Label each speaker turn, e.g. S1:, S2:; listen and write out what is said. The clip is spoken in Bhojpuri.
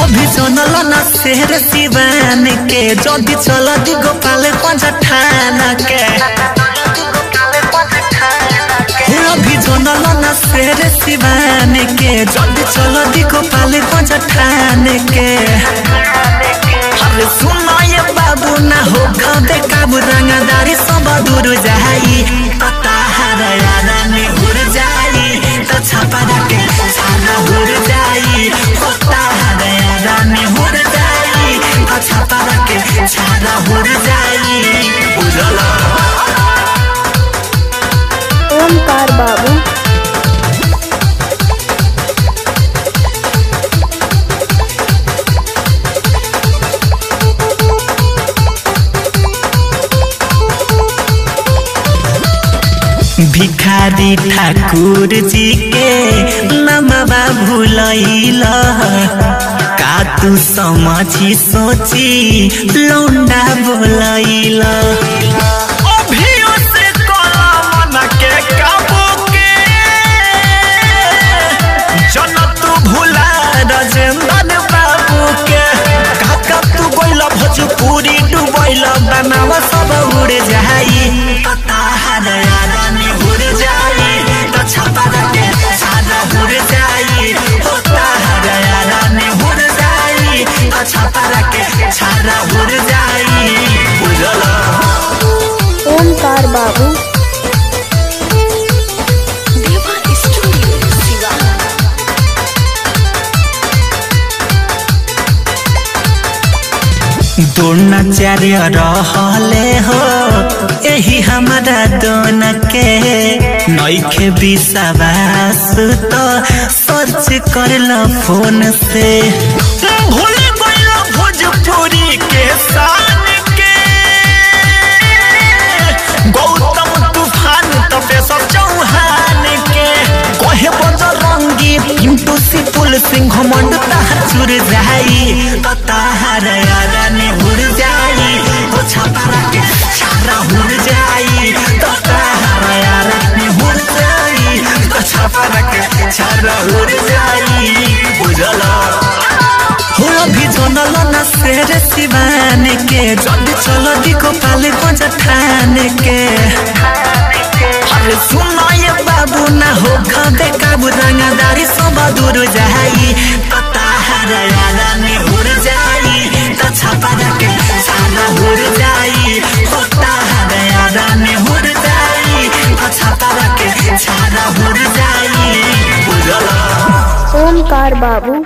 S1: अभी जनल न शेर सिवान के जदि चल दी गोपाल पंज ठान के हे अभी जनल न शेर सिवान के जदि चल दी गोपाल पंज ठान के अरे सुनो ये बाबू ना हो खबे काबू रंगदारी सब दूर जाई पता हर यारा में उड़ जाई तो छापा के छाना उड़ जाई पता हर यारा में उड़ जाई तो छापा के छाना उड़ जाई उड़ला
S2: ओमकार बाबू
S1: भिखारी ठाकुर जी के नमवा भूलैल का तू समझी सोची लौंडा बोलैल अभियो से कलम के काबू के जन तू भूला राजेंद्र बाबू के काका तू गोइल भोजपुरी डुबैल बनावा सब उड़ जाई पता हर यारा में उड़ जाई तो छपा के सादा उड़ जाई होता हर यारा में उड़ जाई तो छपा के छारा उड़ जाई उड़ला
S2: ओमकार बाबू
S3: देवा स्टूडियो सिवान
S1: द्रोणाचार्य रहले हो यही हमारा दोन के नैखे विश्वास तो सर्च कर लो फोन से भूल गइल भोजपुरी के शान के गौतम तूफान तबे सब चौहान के कहे बजरंगी पिंटू सिपुल सिंह मंड तहर चुर जाई तो तहर यारा ने उड़ जाई तो छपारा के छारा उड़ जाई तो तहर यारा ने उड़ जाई तो छपारा के छारा उड़ जाई बुझला हो अभी जनल न शेर सिवान के जल्दी चलो दिखो पाले पंज ठान के अरे सुनो ये बाबू ना हो खबे काबू रंगदारी सब दूर जाई पता हर यारा में उड़ जाई तो छपा के छाना उड़ जाई पता हर यारा में उड़ जाई तो छपा के छाना उड़ जाई बुझला
S2: ओमकार बाबू